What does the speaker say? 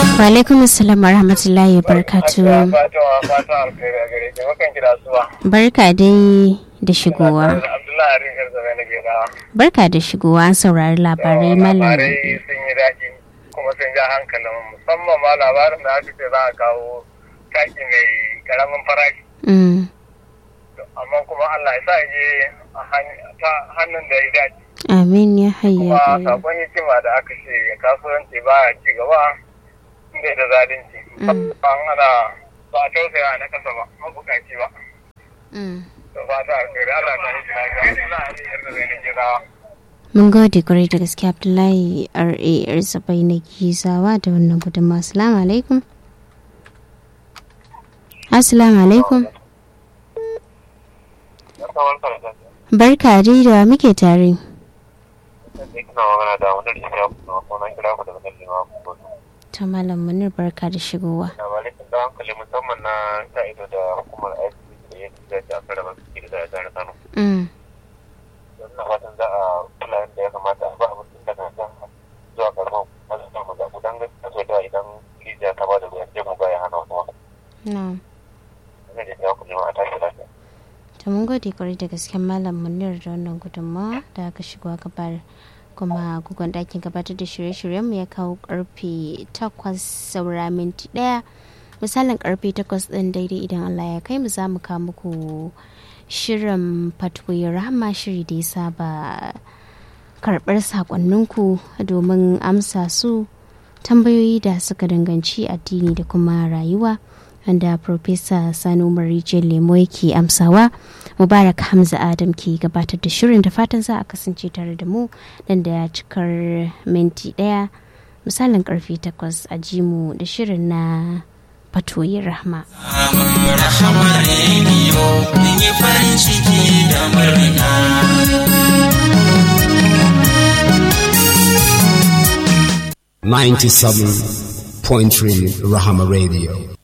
Wa alaikum assalam wa rahmatullahi wa barakatuh. Fatima fata alkhairi a gare ki mukan kira suwa. Barka dai da shigowa. Abdullahi Rikar Zabe na Gedawa. Barka da shigowa an saurari labarai malam. Labarai sun yi daɗi kuma sun ja hankalin musamman ma labarin da aka ce za a kawo taki mai karamin farashi. Mm. Amma kuma Allah ya sa je a han- ta hannun da ya dace. Amin ya hayya. Kuma qayyum. sakon hikima da aka ce kasuwanci ba ya ci gaba inda da zalunci. Mm. Ba ana ba a tausaya na kasa ba mabukaci ba. Mm. Da fata alkhairi Allah ta yi lafiya. Abdullahi Rikar Zabe na Gedawa. Mun gode kwarai da gaske Abdullahi R.A. Arzabai na Gizawa da wannan gudunmawa. Assalamu alaikum. Assalamu alaikum. Barka dai da muke tare. Ta Malam Munir barka da shigowa. labarai sun da hankali musamman na ka'ido da hukumar aiki da ya da ta aka raba su da jihar Kano. Mm. Don na fatan za a kula da ya kamata a ba abin da daga nan zuwa karfan masu samu zaɓu don gaskiya so da idan rijiya ta ba da ruwan sai mu baya hana kuma. Na'am. Ina da ya kuma a tashi lafiya. To mun gode kwarai da gaske Malam Munir da wannan gudunmawa da aka shigo aka bayar. kuma gugun ɗakin gabatar da shirye-shiryenmu ya kawo karfe 8 saura minti ɗaya misalin karfe 8 ɗin daidai idan Allah ya kai mu za mu kawo muku shirin fatwoyin rahama shiri da ya saba karɓar sakonninku domin amsa su tambayoyi da suka danganci addini da kuma rayuwa wanda Profesa Sani Umar Rijiyar Lemo yake amsawa Mubarak Hamza Adam ke gabatar da shirin da fatan za a kasance tare da mu nan da cikar minti daya misalin karfe takwas a jimu da shirin na fatoyin rahma. Rahama rediyo mun yi farin ciki da murna. Ninety-seven point three Rahama Radio.